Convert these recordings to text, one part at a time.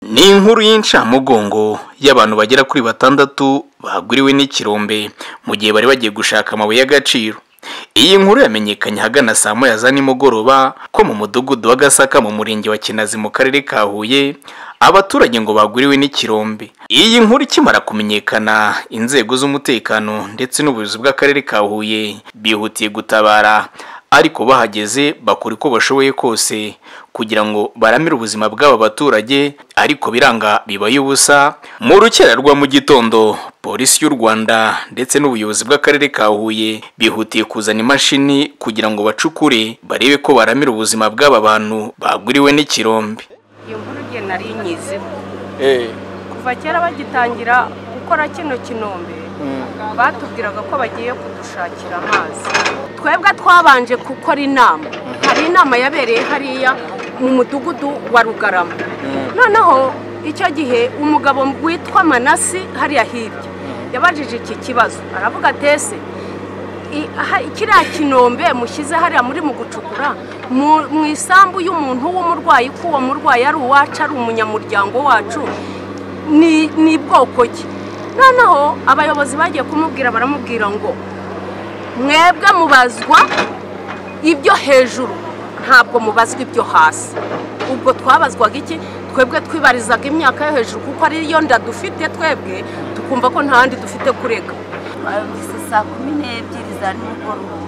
ni inkuru y'incamugongo y'abantu bagera kuri batandatu bagwiriwe n'ikirombe mu gihe bari bagiye gushaka amabuye y'agaciro iyi nkuru yamenyekanye ahagana saa moya za nimugoroba ko mu mudugudu wa gasaka mu murenge wa kinazi mu karere ka huye abaturage ngo bagwiriwe n'ikirombe iyi nkuru ikimara kumenyekana inzego z'umutekano ndetse n'ubuyobozi bw'akarere ka huye bihutiye gutabara ariko bahageze bakora uko bashoboye kose kugira ngo baramire ubuzima bw'aba baturage ariko biranga bibaye ubusa mu rukera rwa mu gitondo polisi y'u rwanda ndetse n'ubuyobozi bw'akarere ka huye bihutiye kuzana imashini kugira ngo bacukure barebe ko baramira ubuzima bw'aba bantu bagwiriwe n'ikirombe iyo nkuru igihe nari nyiziho kuva kera bagitangira gukora kino kinombe batubwiraga ko bagiye kudushakira amazi twebwe twabanje gukora inama hari inama yabereye hariya mu mudugudu wa rugarama noneho icyo gihe umugabo witwa manasi hariya hirya yabajije iki kibazo aravuga atese i- aha- kiriya kinombe mushyize hariya muri mu gucukura mu mu isambu y'umuntu w'umurwayi ko uwo murwayi ari uwacu ari umunyamuryango wacu ni ni bwoko ki noneho abayobozi bagiye kumubwira baramubwira ngo mwebwe mubazwa ibyo hejuru ntabwo mubazwa ibyo hasi ubwo twabazwaga iki twebwe twibarizaga imyaka yo hejuru kuko ariyo nda dufite twebwe tukumva ko nta handi dufite kurega babyutse saa kumi n'ebyiri za nimugoroba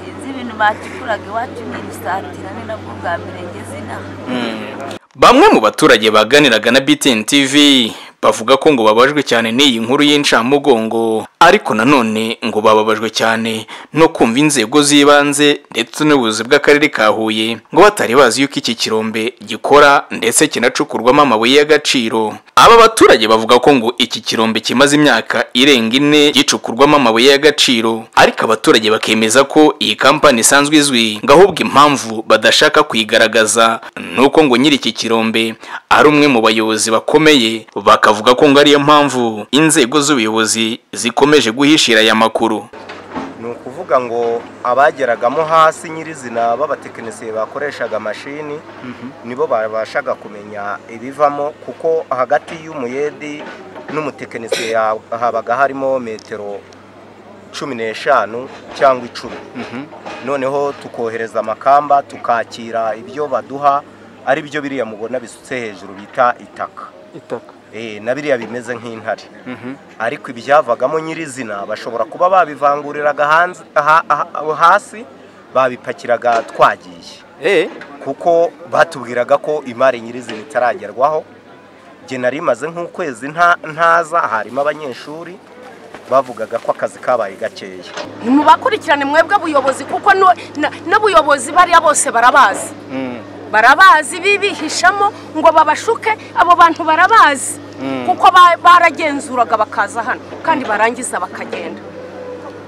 sinzi ibintu bacukuraga iwacu n'irisatira ni nabwo bwa mbere ngeze inaha Bamwe mu baturage baganiraga na BTN TV bavuga ko ngo babajwe cyane n'iyi nkuru y'incamugongo ariko nanone ngo bababajwe cyane no kumva inzego z'ibanze ndetse n'ubuyobozi bw'akarere ka Huye ngo batari bazi yuko iki kirombe gikora ndetse kinacukurwamo amabuye y'agaciro aba baturage bavuga ko ngo iki kirombe kimaze imyaka irenga ine gicukurwamo amabuye y'agaciro ariko abaturage bakemeza ko iyi kampani isanzwe izwi ngo ahubwo impamvu badashaka kuyigaragaza ni uko ngo nyiri iki kirombe ari umwe mu bayobozi bakomeye bakavuga ko ngo ariyo mpamvu inzego z'ubuyobozi zikomeje guhishira aya makuru ni ukuvuga ngo abageragamo hasi nyirizina b'abatekinisiye bakoreshaga mashini nibo babashaga kumenya ibivamo kuko hagati y'umuyedi n'umutekinisiye ha- habaga harimo metero cumi n'eshanu cyangwa icumi noneho tukohereza amakamba tukakira ibyo baduha ari byo biriya mubona bisutse hejuru bita itaka Eh, na biriya bimeze nk'intare ariko ibyavagamo nyirizina bashobora kuba babivanguriraga hanze- aha- aha- hasi babipakiraga twagiye kuko batubwiraga ko imari nyirizina itaragerwaho nge nari imaze nk'ukwezi nta- ntaza harimo abanyeshuri bavugaga ko akazi kabaye gakeya ntimubakurikirane mwebwe abuyobozi kuko no- na- n'abuyobozi bariya bose barabazi barabazi bibihishamo ngo babashuke abo bantu barabazi kuko ba- baragenzuraga bakaza hano kandi barangiza bakagenda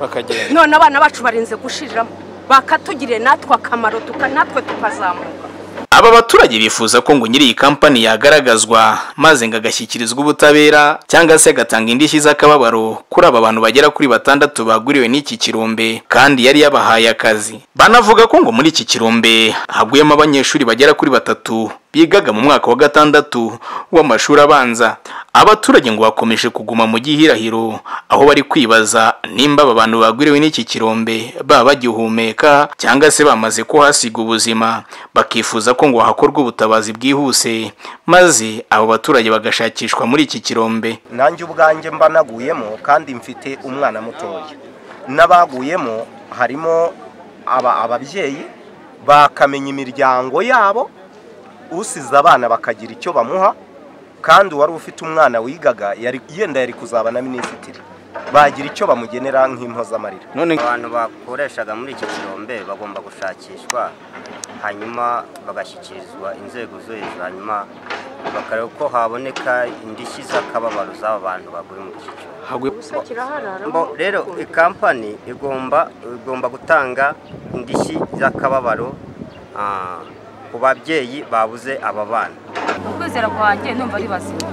bakagenda none abana bacu barinze gushiriramo bakatugirira natwe akamaro tuka- natwe tukazamuka aba baturage bifuza ko ngo nyiri iyi kampani yagaragazwa maze ngo agashyikirizwa ubutabera cyangwa se agatanga indishyi z'akababaro kuri aba bantu bagera kuri batandatu baguriwe n'iki kirombe kandi yari yabahaye akazi banavuga ko ngo muri iki kirombe haguyemo abanyeshuri bagera kuri batatu bigaga mu mwaka wa gatandatu w'amashuri abanza abaturage ngo bakomeje kuguma mu gihirahiro aho bari kwibaza nimba aba bantu bagwiriwe n'iki kirombe baba bagihumeka cyangwa se bamaze kuhasiga ubuzima bakifuza ko ngo hakorwe ubutabazi bwihuse maze abo baturage bagashakishwa muri iki kirombe nanjye ubwanjye mba naguyemo kandi mfite umwana mutoya n'abaguyemo harimo aba- ababyeyi bakamenya imiryango yabo usize abana bakagira icyo bamuha kandi uwari ufite umwana wigaga yari- yenda yari kuzaba na minisitiri bagira icyo bamugenera nk'impozamarira none abantu bakoreshaga muri iki kirombe bagomba gushakishwa hanyuma bagashyikirizwa inzego zo hejuru hanyuma bakareba ko haboneka indishyi z'akababaro z'aba bantu baguye muri iki kirombe Bo- rero ikampani igomba igomba gutanga indishyi z'akababaro ah, ku babyeyi babuze aba bana ukwizera kwanjye numva ari bazima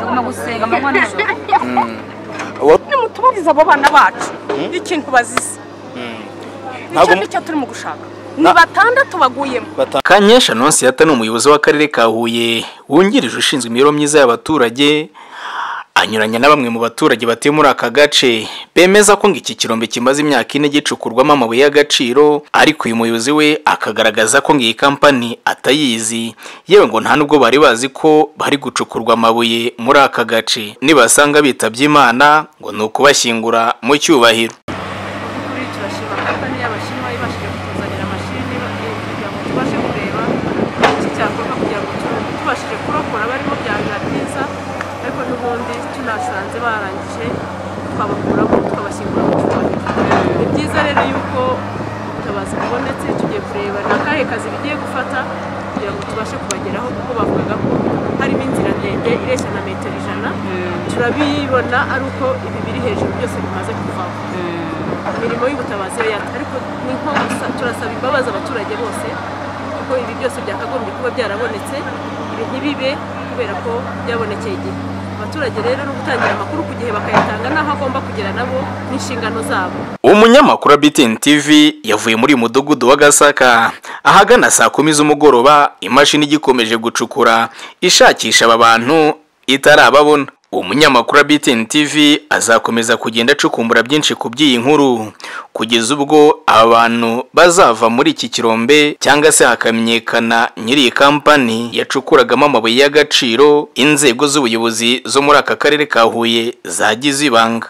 tugomba gusenga amanywa nijoro nimutubarize abo bana bacu ikintu bazize icyo Ntabwo- nicyo turimo gushaka ni batandatu baguyemo Kanyesha Nonsiyata ni umuyobozi w'akarere ka Huye wungirije ushinzwe imibereho myiza y'abaturage anyuranya na bamwe mu baturage batuye muri aka gace bemeza ko ngo iki kirombe kimaze imyaka ine gicukurwamo amabuye y'agaciro ariko uyu muyobozi we akagaragaza ko ngo iyi kampani atayizi yewe ngo nta nubwo bari bazi ko bari gucukurwa amabuye muri aka gace nibasanga bitabye imana ngo ni ukubashyingura mu cyubahiro kuri iki bashima kampani y'abashinwa ibashije kutuzanira amashini eh, kugira ngo tubashe kureba iki cyakorwa kugira ngo tu- tubashije kurokora barimo byabira byiza ariko n'ubundi tunasanze barangije twabakuramo tukabashyingura mu cyubahiro ni byiza rero yuko ubutabazi bubonetse tugiye kureba ni akahe kazi bigiye gufata kugira ngo tubashe kubageraho kuko bavugaga ko harimo inzira ndende ireshya na metero ijana turabibona ari uko ibi biri hejuru byose bimaze kuvaho imirimo y'ubutabazi yo yata ariko ni nko gusa turasaba imbabazi abaturage bose kuko ibi byose byakagombye kuba byarabonetse ibi ntibibe kubera ko byabonekeye igihe abaturage rero no gutangira amakuru ku gihe bakayatanga n'aho agomba kugera nabo n'inshingano zabo umunyamakuru wa BTN TV yavuye muri uyu mudugudu wa Gasaka ahagana saa kumi z'umugoroba imashini igikomeje gucukura ishakisha aba bantu itarababona umunyamakuru wa BTN TV azakomeza kugenda acukumbura byinshi ku by'iyi nkuru kugeza ubwo aba bantu bazava muri iki kirombe cyangwa se hakamenyekana nyiri iyi kampani yacukuragamo amabuye y'agaciro inzego z'ubuyobozi zo muri aka karere ka Huye zagize ibanga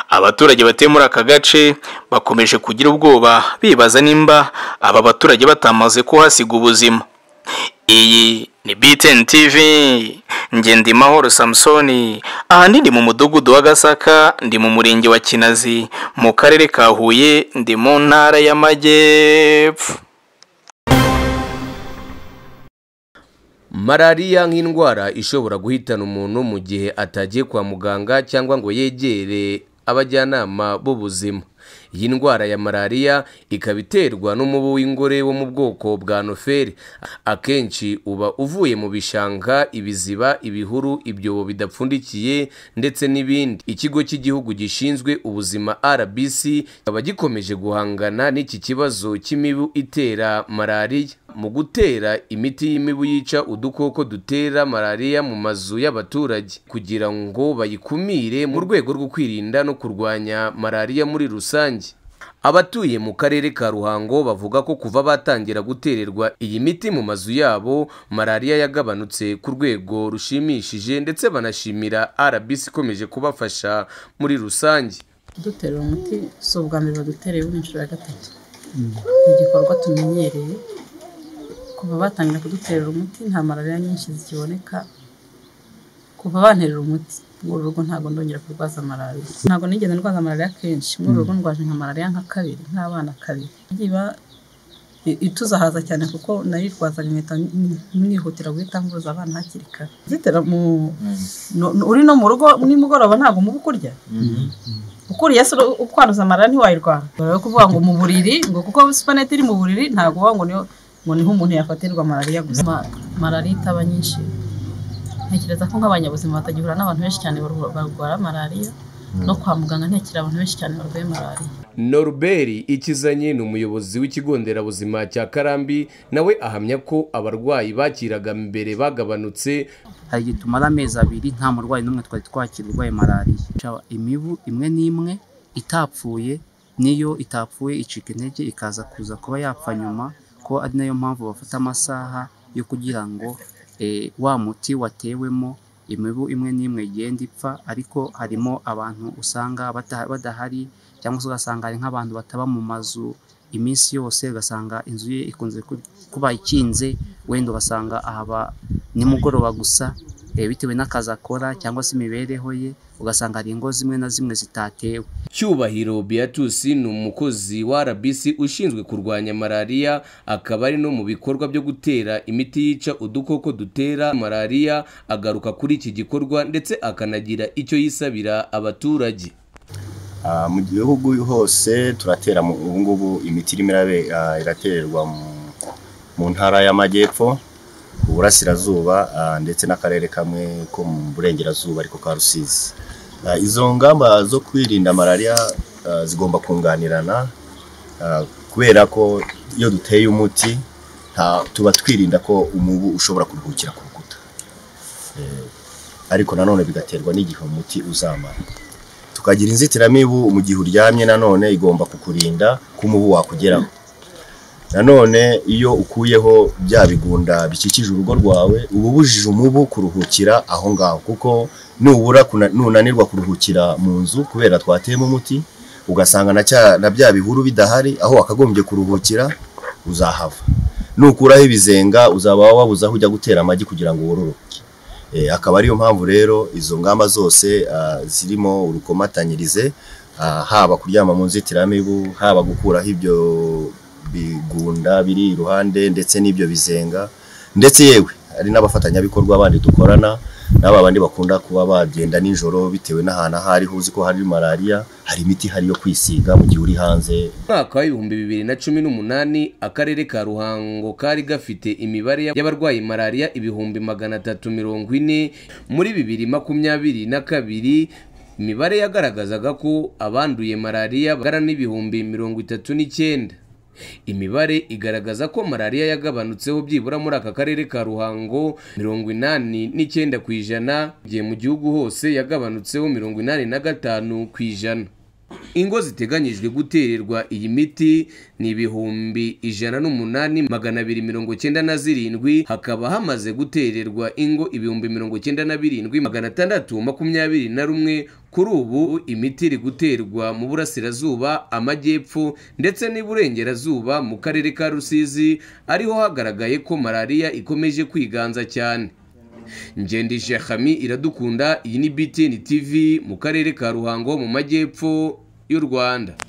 abaturage batuye muri aka gace bakomeje kugira ubwoba bibaza nimba aba baturage batamaze kuhasiga ubuzima iyi ni BTN TV Ngendimahoro Samsoni ahandi ndi mu mudugudu wa Gasaka ndi mu murenge wa Kinazi mu karere ka Huye ndi mu ntara y'Amajyepfo Malariya nk'indwara ishobora guhitana umuntu mu gihe atagiye kwa muganga cyangwa ngo yegere abajyanama b'ubuzima. Iyi ndwara ya malariya ikaba iterwa n'umubu w'ingore wo mu bwoko bwa noferi. Akenshi uba uvuye mu bishanga, ibiziba, ibihuru, ibyobo bidapfundikiye ndetse n'ibindi. Ikigo cy'igihugu gishinzwe ubuzima RBC kikaba gikomeje guhangana n'iki kibazo cy'imibu itera malariya. mu gutera imiti y'imibu yica udukoko dutera malariya mu mazu y'abaturage kugira ngo bayikumire mu rwego rwo kwirinda no kurwanya malariya muri rusange abatuye mu karere ka ruhango bavuga ko kuva batangira gutererwa iyi miti mu mazu yabo malariya yagabanutse ku rwego rushimishije ndetse banashimira rbc ikomeje kubafasha muri rusange kudutera uwo muti si ubwa mbere badutereye ubu ni inshuro ya gatatu ni igikorwa tumenyereye kuva batangira kuduterera umuti nta malariya nyinshi zikiboneka kuva banterera umuti muri uru rugo ntabwo ndongera kurwaza malariya ntabwo nigeze ndwaza malariya kenshi muri uru rugo ndwaje nka malariya nka kabiri nk'abana kabiri iba i- ituzahaza cyane kuko nayirwazaga nkahita n- nihutira guhita mvuza abana hakiri kare zitera mu no- no- uri no mu rugo nimugoroba ntabwo umubu ukurya ukuriye se uru- ukwaruza amara ntiwayirwara rero kuvuga ngo mu buriri ngo kuko supanete iri mu buriri ntabwo uvuga ngo niho ngo niho umuntu yafatirwa malariya gusa Ma- malariya itaba nyinshi ntekereza ko nk'abanyabuzima batagihura n'abantu benshi cyane barwa- barwara malariya no kwa muganga ntekera abantu benshi cyane barwaye malariya Norbert Ikizanye ni umuyobozi w'ikigo nderabuzima cya Karambi nawe ahamya ko abarwayi bakiraga mbere bagabanutse hari igihe tumara amezi abiri nta murwayi n'umwe twari twakira urwaye malariya Ca- imibu imwe n'imwe itapfuye niyo itapfuye icika intege ikaza kuza kuba yapfa nyuma ko ari nayo mpamvu bafata amasaha yo kugira ngo eh, wa muti watewemo imibu imwe n'imwe igenda ipfa ariko harimo abantu usanga bata- badahari cyangwa se ugasanga hari nk'abantu bataba mu mazu iminsi yose ugasanga inzu ye ikunze ku- kuba ikinze wenda ugasanga ahaba nimugoroba gusa eh, bitewe n'akazi akora cyangwa se imibereho ye ugasanga hari ingo zimwe na zimwe zitatewe Cyubahiro Beatus ni umukozi wa RBC ushinzwe kurwanya malariya akaba ari no mu bikorwa byo gutera imiti yica udukoko dutera malariya agaruka kuri iki gikorwa ndetse akanagira icyo yisabira abaturage Ah, mu gihugu hose turatera mu- ubu ngubu imiti irimo irabe- ah, iratererwa mu- mu ntara y'amajyepfo uburasirazuba ah, ndetse n'akarere kamwe ko mu burengerazuba ariko ka rusizi Ah, izo ngamba zo kwirinda malariya ah, zigomba kunganirana ah, kubera ko iyo duteye umuti tuba twirinda ko umubu ushobora kuruhukira ku rukuta ariko nanone bigaterwa n'igihe umuti uzamara tukagira inzitiramibu mu gihe uryamye nanone igomba kukurinda ko umubu wakugeraho nanone iyo ukuyeho bya bigunda bikikije urugo rwawe uba ubujije umubu kuruhukira aho ngaho kuko nubura nunanirwa kuruhukira mu nzu kubera twateyemo umuti ugasanga na bya bihuru bidahari aho wakagombye kuruhukira uzahava nukuraho ibizenga uzaba wabuze aho ujya gutera amagi kugira ngo wororoke akaba ariyo mpamvu rero izo ngamba zose zirimo urukomatanyirize haba kuryama mu nzitiramibu haba gukuraho ibyo bigunda biri iruhande ndetse n'ibyo bizenga ndetse yewe hari n'abafatanyabikorwa bandi dukorana n'aba bandi bakunda kuba bagenda nijoro bitewe n'ahantu aho ariho uzi ko hari malariya hari imiti ihari yo kwisiga mu gihe uri hanze mwaka w'ibihumbi bibiri na cumi n'umunani akarere ka ruhango kari gafite imibare y'abarwayi malariya ibihumbi magana atatu mirongo ine muri bibiri makumyabiri na kabiri imibare yagaragazaga ko abanduye malariya bagana n'ibihumbi mirongo itatu n'icyenda imibare igaragaza ko malariya yagabanutseho byibura muri aka karere ka ruhango mirongo inani n'icyenda ku ijana igihe mu gihugu hose yagabanutseho mirongo inani na gatanu ku ijana ingo ziteganyijwe gutererwa iyi miti ni ibihumbi ijana n'umunani magana abiri mirongo cyenda na zirindwi hakaba hamaze gutererwa ingo ibihumbi mirongo cyenda na birindwi magana atandatu makumyabiri na rumwe kuri ubu imiti iri guterwa mu burasirazuba amajyepfo ndetse n'iburengerazuba mu karere ka rusizi ariho hagaragaye ko malariya ikomeje kwiganza cyane ngendesha hami iradukunda iyi ni btn tv mu karere ka ruhango mu majyepfo y'u rwanda